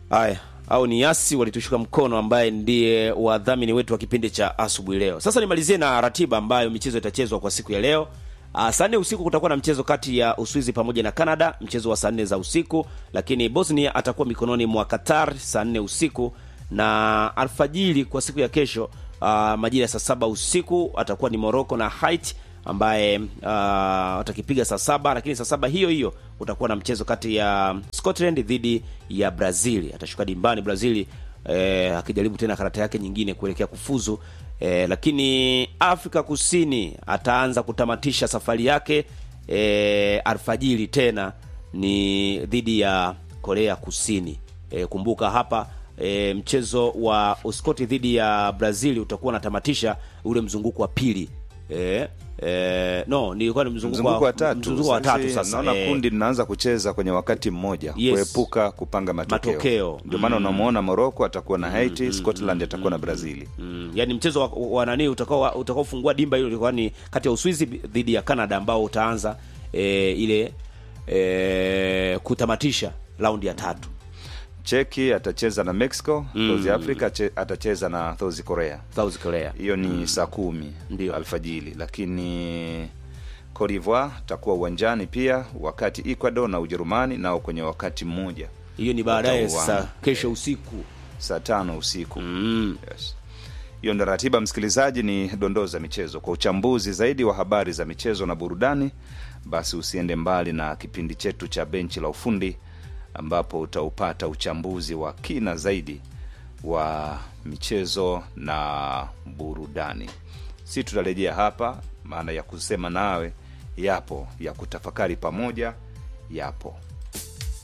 Haya, au ni Yasi walitushika mkono, ambaye ndiye wadhamini wetu wa kipindi cha asubuhi leo. Sasa nimalizie na ratiba ambayo michezo itachezwa kwa siku ya leo. Uh, saa nne usiku kutakuwa na mchezo kati ya Uswizi pamoja na Canada, mchezo wa saa nne za usiku, lakini Bosnia atakuwa mikononi mwa Qatar saa nne usiku na alfajiri kwa siku ya kesho uh, majira ya saa saba usiku atakuwa ni Morocco na Haiti ambaye uh, watakipiga saa saba lakini saa saba hiyo hiyo utakuwa na mchezo kati ya Scotland dhidi ya Brazil. Atashuka dimbani Brazil eh, akijaribu tena karata yake nyingine kuelekea kufuzu eh, lakini Afrika Kusini ataanza kutamatisha safari yake eh, alfajiri tena ni dhidi ya Korea Kusini. Eh, kumbuka hapa e, mchezo wa Uskoti dhidi ya Brazil utakuwa unatamatisha ule mzunguko wa pili e, e, no nilikuwa ni mzunguko, mzunguko wa tatu mzunguko wa tatu Sasa sasa naona e, kundi linaanza kucheza kwenye wakati mmoja Yes. kuepuka kupanga matokeo, Matokeo. ndio maana unamuona Morocco atakuwa na Haiti Scotland atakuwa na Brazili mm, yani mchezo wa, wa nani utakao utakaofungua dimba hilo ulikuwa ni kati ya Uswizi dhidi ya Canada ambao utaanza e, ile e, kutamatisha raundi ya tatu Cheki atacheza na Mexico South Africa ache- atacheza na South Korea South Korea hiyo ni saa kumi Ndio. alfajiri lakini Cote d'Ivoire takuwa uwanjani pia wakati Ecuador na Ujerumani nao kwenye wakati mmoja hiyo ni baadaye Watauana. sasa kesho usiku saa tano usiku mm. yes. hiyo ndo ratiba msikilizaji ni dondoo za michezo kwa uchambuzi zaidi wa habari za michezo na burudani basi usiende mbali na kipindi chetu cha benchi la ufundi ambapo utaupata uchambuzi wa kina zaidi wa michezo na burudani si tutarejea hapa maana ya kusema nawe yapo ya kutafakari pamoja yapo